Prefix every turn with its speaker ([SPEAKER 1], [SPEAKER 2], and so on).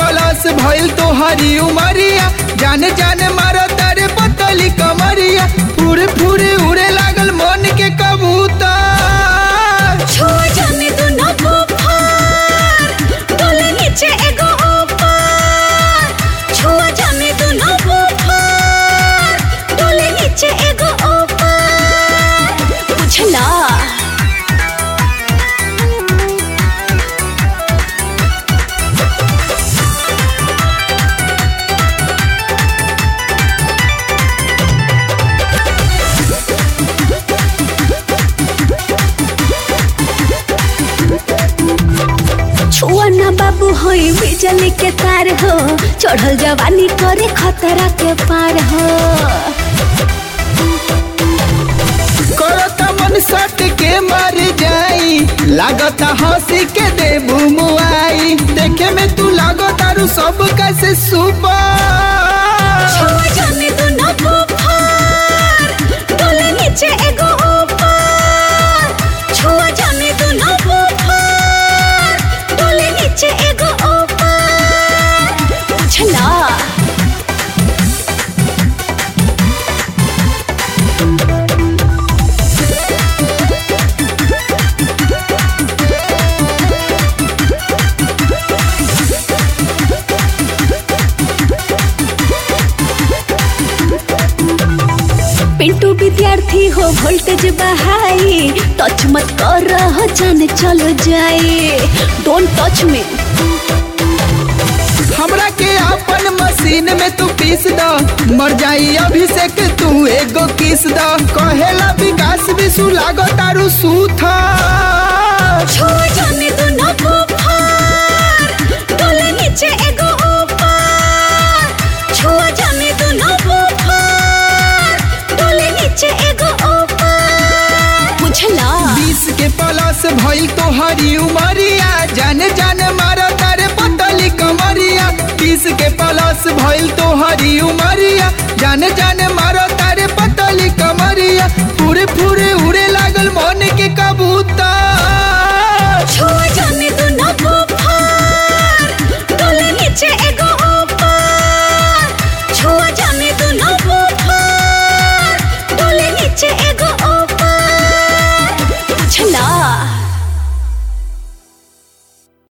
[SPEAKER 1] plus भइल तो हरी उमरिया जान जान मारो तारे पतली कमरिया फुरे फुरे उड़े लागल मन के कबूतर
[SPEAKER 2] छुआ जाने दो ना बुखार डोले नीचे एगो ऊपर छुआ जाने दो ना बुखार डोले नीचे एगो ऊपर बुझला छुआ ना बाबू होई बिजली के तार हो चढ़ल जवानी करे खतरा के पार हो
[SPEAKER 1] करता मन सट के मर जाई लागता हंसी के देबू मुआई देखे में तू लागो तारू सब कैसे सुपर
[SPEAKER 2] छुआ जाने दो ना बुखार डोले नीचे एगो ऊपर छुआ जाने दो ना बुखार डोले नीचे एगो ऊपर बुझला पिंटू विद्यार्थी हो वोल्टेज बहाई टच मत कर रहा जाने चलो जाए डोंट टच मी
[SPEAKER 1] हमरा के अपन मशीन में तू पीस द मर जाई अभिषेक तू एगो किस द कहेला विकास विशु लागो तारू सूथा
[SPEAKER 2] छुआ जाने दो ना बुखार डोले नीचे एगो ऊपर छुआ जाने दो ना बुखार डोले नीचे एगो ऊपर बुझला
[SPEAKER 1] बीस के प्लस भइल तो हरी उमरिया जान जान मारो तारे पतली कमरिया बीस के प्लस भइल तो हरी उमरिया जान जान मारो तारे पतली कमरिया पूरे पूरे